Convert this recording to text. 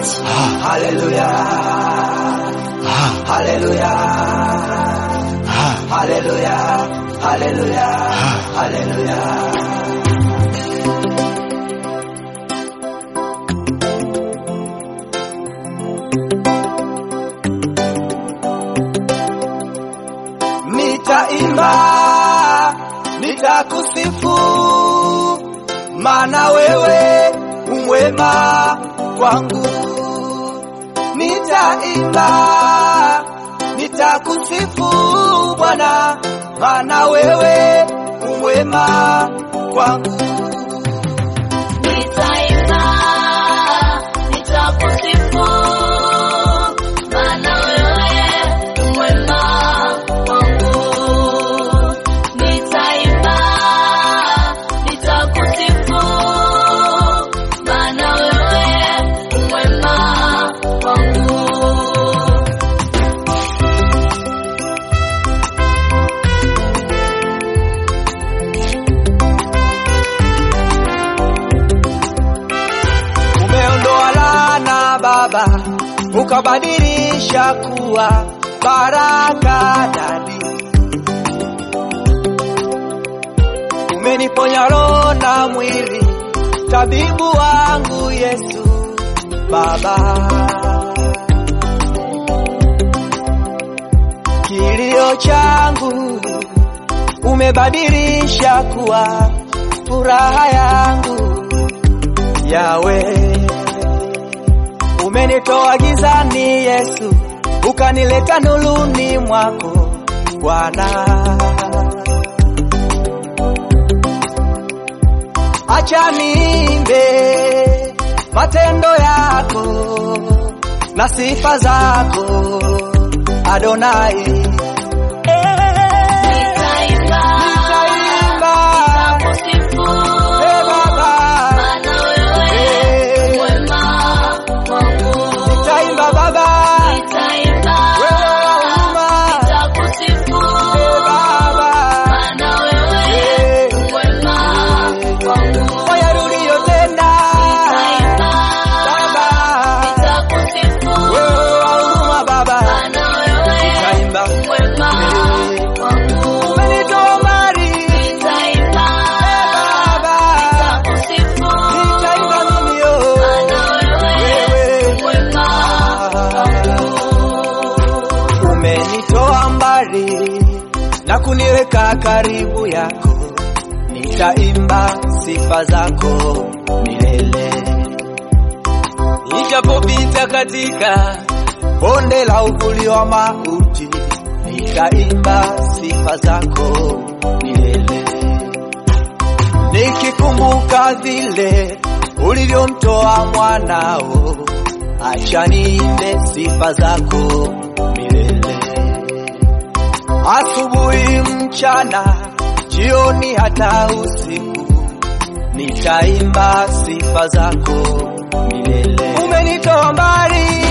Haleluya. Haleluya. Haleluya. Haleluya. Haleluya. Nitaimba, nitakusifu, maana wewe umwema kwangu. Nitaimba, nitakusifu Bwana, maana wewe umwema kwangu. Nitaimba, nitakusifu, maana wewe u mwema kwangu. Nitaimba, nitakusifu, maana wewe u mwema kwangu. Umeondoa laana Baba, ukabadilisha kuwa baraka dadi. Umeniponya roho na mwili, tabibu wangu Yesu Baba. Kilio changu umebadilisha kuwa furaha yangu Yawe, umenitoa gizani Yesu, ukanileta nuruni mwako Bwana. Acha niimbe matendo yako na sifa zako Adonai. Nitaimba, Nitaimba, nitakusifu, eh, Baba, maana wewe u mwema kwangu. nitaimba Baba, Nitaimba, wewe wa huruma, nitakusifu, eh, Baba. maana wewe u mwema kwangu. Wayarudie tena Nitaimba, Baba, nitakusifu, wewe wa huruma Baba, maana wewe nitaimba u mwema kwangu. umenitoa mbali Nitaimba, Baba, nitakusifu, nitaimba mimi yo maana wewe u mwema umenitoa mbali na kuniweka karibu yako, nitaimba sifa zako milele. Nijapopita katika bonde la uvuli wa mauti, nitaimba sifa zako milele. Nikikumbuka vile ulivyomtoa mwanao, acha niimbe sifa zako milele. Asubuhi, mchana, jioni, hata usiku, nitaimba sifa zako milele. Umenitoa mbali